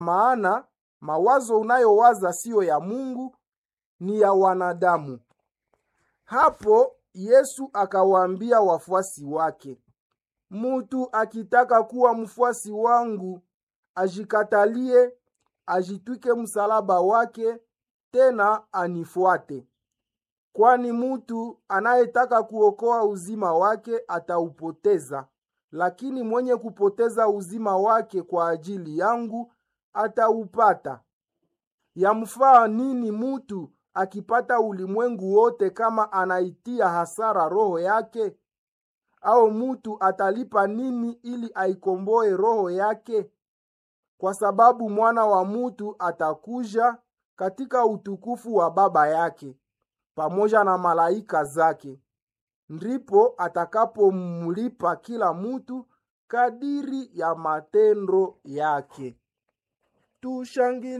maana mawazo unayowaza siyo ya Mungu, ni ya wanadamu. Hapo Yesu akawaambia wafuasi wake, mutu akitaka kuwa mfuasi wangu, ajikatalie, ajitwike msalaba wake, tena anifuate. Kwani mutu anayetaka kuokoa uzima wake ataupoteza, lakini mwenye kupoteza uzima wake kwa ajili yangu ataupata. Yamfaa nini mutu akipata ulimwengu wote kama anaitia hasara roho yake? Au mutu atalipa nini ili aikomboe roho yake? Kwa sababu mwana wa mutu atakuja katika utukufu wa Baba yake pamoja na malaika zake, ndipo atakapomlipa kila mutu kadiri ya matendo yake. Tushangilie.